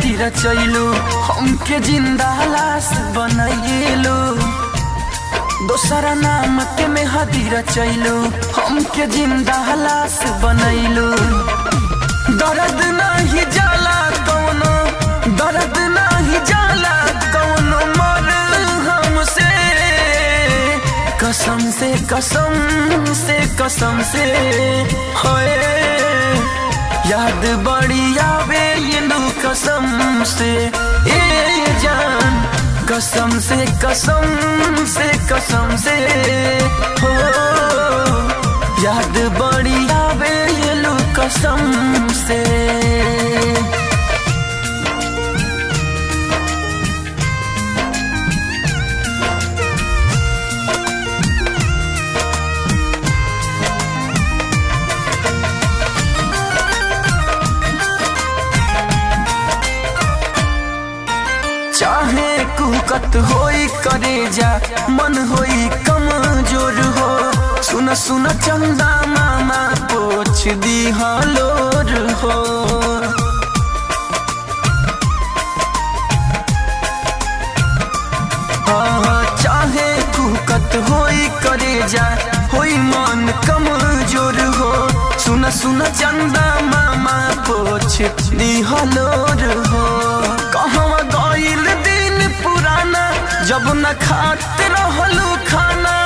रचैलू हमके जिंदा लाश बनैलू दोसरा नाम के मेहदी रचैलू हमके जिंदा लाश बनैलू दर्द नहीं जाला कौनो दर्द नहीं जाला कौनो मर हमसे कसम से कसम से कसम से होए याद बड़ी आवे ये लो कसम से ए जान कसम से कसम से कसम से हो याद बड़ी आवे ये लो कसम से चाहे कुकत होई करे जा मन होई कमजोर हो सुन सुन चंदा मामा पोछ दी हलोर हो हाँ, चाहे कुकत होई करे जा होई मन कमजोर हो सुन सुन चंदा मामा पोछ दी हलोर हो कहवा गईल दिन पुराना जब न खात रहलू खाना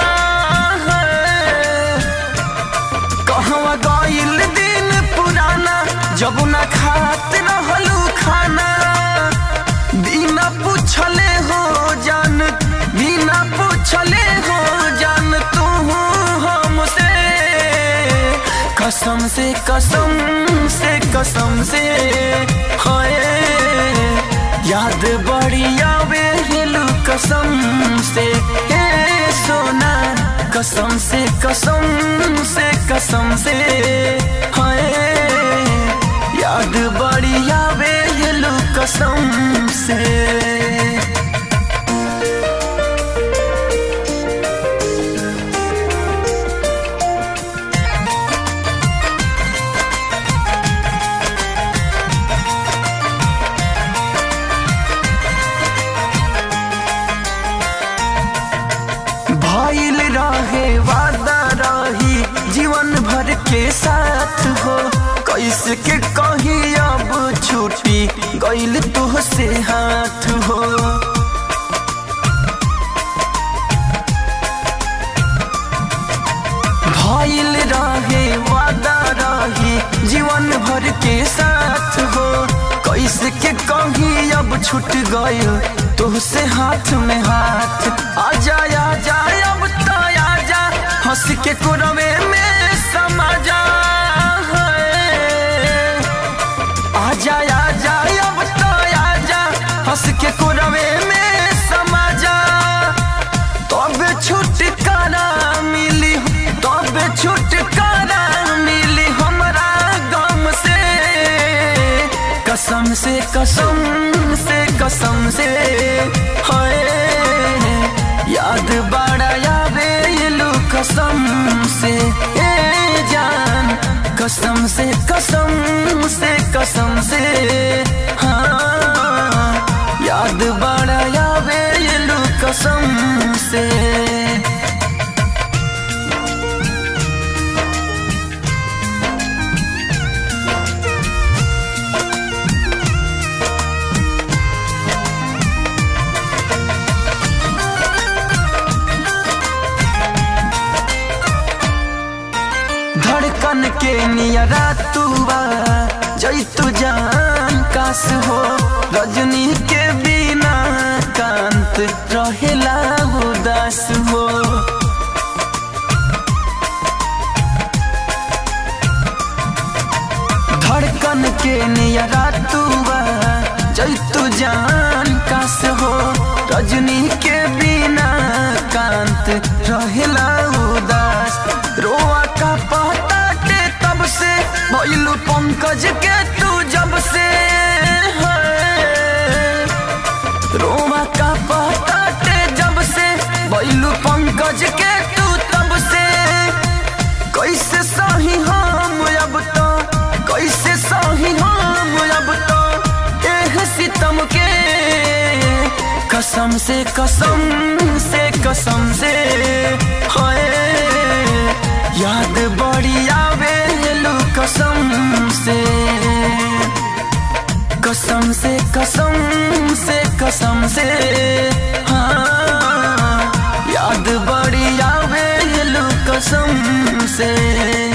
कहवा गईल दिन पुराना जब न खात रहलू खाना बिना पूछले हो जान बिना पूछले हो जान तू हमसे कसम से कसम से कसम से हाय याद बड़ी आवे हिलू कसम से ए सोना कसम से कसम से कसम से हाय याद बड़ी आवे हिलू कसम से भइल रहे वादा रही जीवन भर के साथ हो कैसे के कही अब छुट्टी गइल तुहसे हाथ हो भइल रहे वादा रही जीवन भर के साथ हो कैसे के कही अब छूट गइल तुहसे हाथ में हाथ आजा आजा अब तो आजा हंस के कुरवे में समा जा आजा आजा अब तो आजा हंस के कुरवे में समा जा तब छुटकारा मिली तब छुटकारा मिली हमरा गम से कसम से कसम से कसम से हाय याद बड़ा यावे लू कसम से ए जान कसम से कसम से कसम से हाँ याद बड़ा यावे लू कसम से धड़कन के नियरा तुआ जैतु जान कास हो रजनी के बिना कांत रहेला उदास हो धड़कन के नियरा तुआ जैतु जान कास हो रजनी के बिना कांत रहेला उदास रोआ का पता के तब से भइलू पंकज के तू जब से है। रोआ का पता के जब से भइलू पंकज के तू तब से कैसे सही हम अब तो कैसे सही हम अब तो एह सित कसम से कसम से कसम से होए याद बड़ी आवे लू कसम से कसम से कसम से कसम से हाँ याद बड़ी आवे लू कसम से